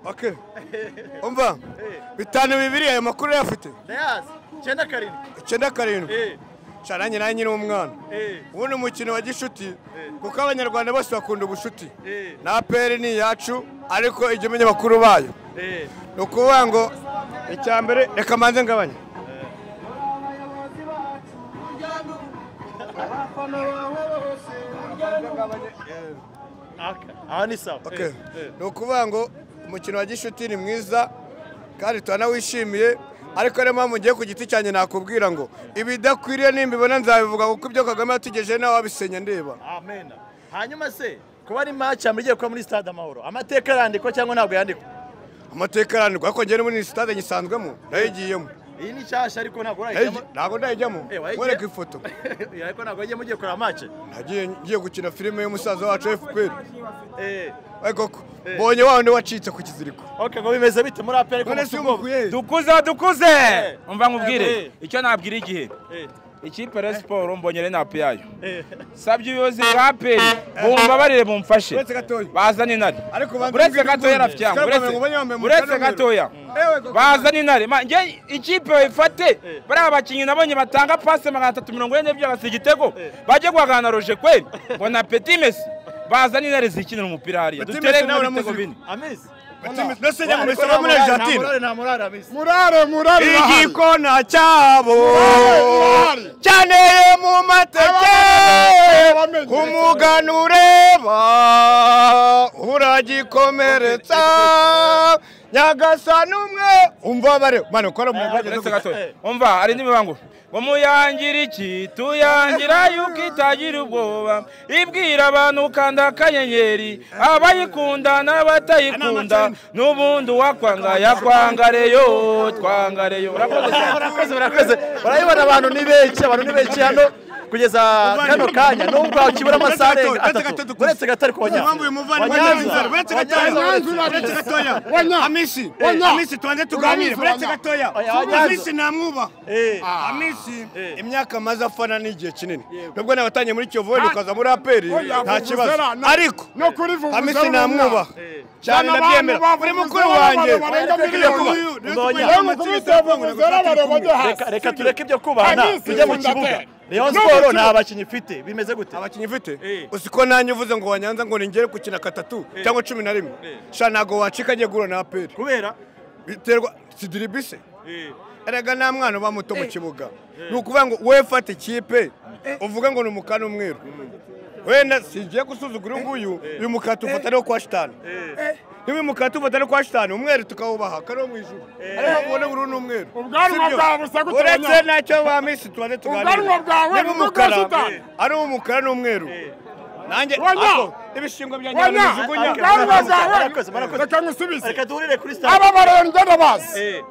Okay. umva bitanu bibiri ayo makuru uyafite ndayazi icyenda karindwi icyenda karindwi Eh, cana nyina nyiri umwana eh, ubu ni umukino wa gishuti Eh. kuko abanyarwanda bose bakunda ubushuti eh, na peri ni iyacu ariko ijya umenya bakuru bayo eh. ni ukuvuga ngo icya mbere reka mbanze ngabanye Aka, aha ni sawa Okay. Eh, eh. ni ukuvuga ngo umukino wa gishuti ni mwiza kandi turanawishimiye ariko niyo mpamvu ngiye ku giti cyanjye nakubwira ngo ibidakwiriye nimbibona nzabivuga kuko ibyo kagame yatugejeje nawe wabisenya ndeba amen hanyuma se kuba ari match amurigiye kuba muri stade amahoro amateka arandikwa cyangwa ntabwo yandikwa amateka arandikwa ariko njyewe muri sitade nyisanzwemo nayigiyemo iyi ni nshyashya ariko ntabwo Nayi- urayijyamo ntabwo ndayijyamo Eh, wayigiye- mwereka ifoto Eh, ariko ntabwo yagiye mugiye kureba match nagiye ngiye gukina filime y'umusaza wacu fpr Eh, Eh, koko Eh. mbonye wa wundi wacitse ku kiziriko ok ngo bimeze bite muri aperi None se umukuye he? dukuze dukuze Eh. umva nkubwire Eh. icyo nabwira igihe ikipe ya siporo mbonye inapu yayo Eh, sabye ubuyobozi bwa peri bumbabarire bumfashe Uretse gatoya. bazane intare Ariko banza uretse mbwire gatoya ukuntu. rafyanga Scarpa bamenya wambaye umukara uretse n'umweru. gatoya Ewe koko. bazane intare Ma- nge ikipe bayifate Eh. bariya bakinnyi nabonye batanga pasi magana atatu mirongo ine n'ebyiri basiga igitego Eh. bajye guhangana na roje kweri ngo na peti mesi bazane intare zikinira umupira hariya Petit dutere Messi nawe n'ibitego uramuzi. bine amizi nasenya mu Ariko misoro muri nta morale, argentine nta murare amizi murare murare igikona cyabo cyaneye mu mateke umugani ureba uragikomeretsa nyagasani umwe umva bare mane ukora mu Uretse gatoya. umva hari n'imibango ngo muyangira iki tuyangira yuko itagira ubwoba ibwira abantu ukanda akanyenyeri abayikunda n'abatayikunda n'ubundi uwakwanga yakwangareyo twangareyo urakoze cyane. murakoze murakoze urabibona abantu ni benshi abantu ni benshi hano kugeza kano kanya nubwo ukibura amasaha arenga atatu uretse gatari ku banyanza amisi amisi tubanze tuganire uretse gatoya amisi namwubaha amisi imyaka maze afana ni igihe kinini nubwo nabatangiye muri kiyovu wenda ukaza muri aperi nta kibazo ariko amisi namwubaha cyane nabyemera uri mukuru wanjye reka reka tureke ibyo kubahana Amisi, tujye mu kibuga rayon siporo nta bakinnyi ifite bimeze gute abakinnyi ufite Eh. uzi ko nanjye uvuze ngo wanyanza ngo ningere gukina katatu cyangwa cumi na rimwe Eh. sha ntabwo wacika agiye guhura na aperi kubera biterwa sidiribise erega nta mwana uba muto mu kibuga ni ukuvuga ngo wowe fata ikipe uvuga ngo ni umukara n'umweru wenda singiye gusuzugura uyu nguyu uyu mukara tufata ariwo kwa shitani niba uyu mukara tufata ariwo kwa shitani umweru tukawubaha kariho mu ijuru ariho mubona bururu n'umweru Ubwanwa Si byo? bwawe busa gute uretse abanya- nacyo ba misi tubanze Ubwanwa bwawe niba ni ubwa umukara shitani. ari umukara n'umweru nanjye Wanya! ako, ibishingwe byanjye barabijugunya. Wanya! Ubwanwa bwawe- reka ngusubize reka duhurire kuri stade aba barenga ndabazi Eh,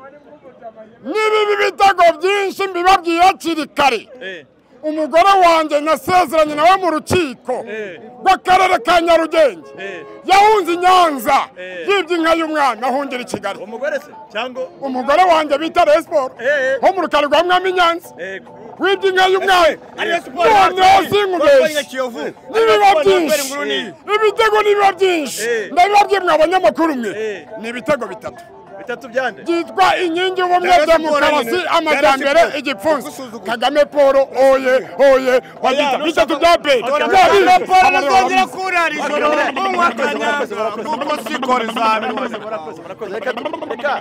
n'ibibi bitego byinshi mbibabwiye hakiri kare eh, umugore wanjye nasezeranye nawe mu rukiko Eh. rw'akarere ka nyarugenge eh. yahunze i nyanza Eh. yibye inka y'umwana ahungira i kigali umugore se cyangwa umugore wanjye bita resiporo Eh. ho mu rukari rwa mwami nyanza Eh, wibye inka y'umwana Ariyo siporo noneho yacu. Barwanya sinkubeshye Kiyovu. n'ibiba Ariyo siporo yacu, byinshi inguru n'iyi. ibitego n'ibiba byinshi Eh. ndabibabwiye mwe abanyamakuru mwe Eh. ni ibitego bitatu bitatu byande byitwa inkingi y'ubumwe Rero bya siporo mukarasi nyine. amajyambere Rero siporo. igipfunsi Gusuzugura. kagame paul oye oye wabyita Oya, bitatu bya peri Rero Oya, Paul azongera byari kurara ijoro kunywa kanyanza kuko sikoro izabirwa murakoze murakoze reka reka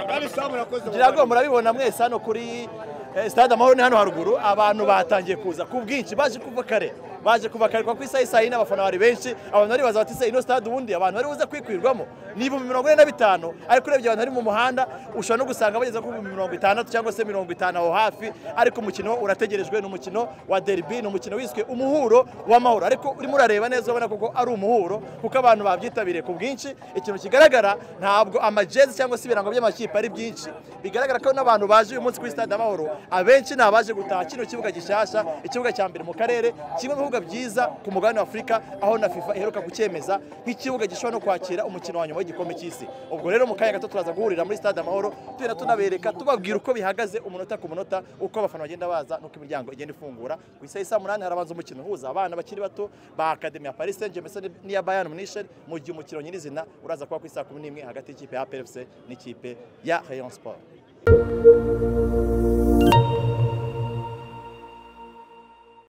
kandi sawa murakoze ngira ngo murabibona mwese hano kuri eh, stade amahoro ni hano haruguru abantu batangiye kuza ku bwinshi baje kuva kare baje kuva kare kuko isaha isaha yine abafana bari benshi abantu bari baza bati se ino stade ubundi abantu bari buze kwikwirwamo ni ibihumbi mirongo ine na bitanu ariko urebye abantu bari mu muhanda ushobora no gusanga bageze ku bihumbi mirongo itandatu cyangwa se mirongo itanu aho hafi ariko umukino urategerejwe ni umukino wa derby ni umukino wiswe umuhuro w'amahoro ariko urimo urareba neza urabona koko ari umuhuro kuko abantu babyitabiriye ku bwinshi ikintu kigaragara ntabwo amajezi cyangwa se ibirango by'amakipe ari byinshi bigaragara ko n'abantu baje uyu munsi kuri stade amahoro abenshi ni abaje gutaha kino kibuga gishyashya ikibuga cya mbere mu karere kimwe mu bibuga ibibuga byiza ku mugabane wa afurika aho na fifa iheruka kucyemeza nk'ikibuga gishobora no kwakira umukino wa nyuma w'igikombe cy'isi ubwo rero mu kanya gato turaza guhurira muri stade amahoro tugenda tunabereka tubabwira uko bihagaze umunota ku munota uko abafana bagenda baza n'uko imiryango igenda ifungura ku isaha isa munani harabanza umukino uhuza abana bakiri bato ba akademi ya paris saint germain ndetse n'iya bayern munich mu gihe umukino nyirizina uraza kuba ku isaha kumi n'imwe hagati y'ikipe ya APR FC n'ikipe ya rayon sport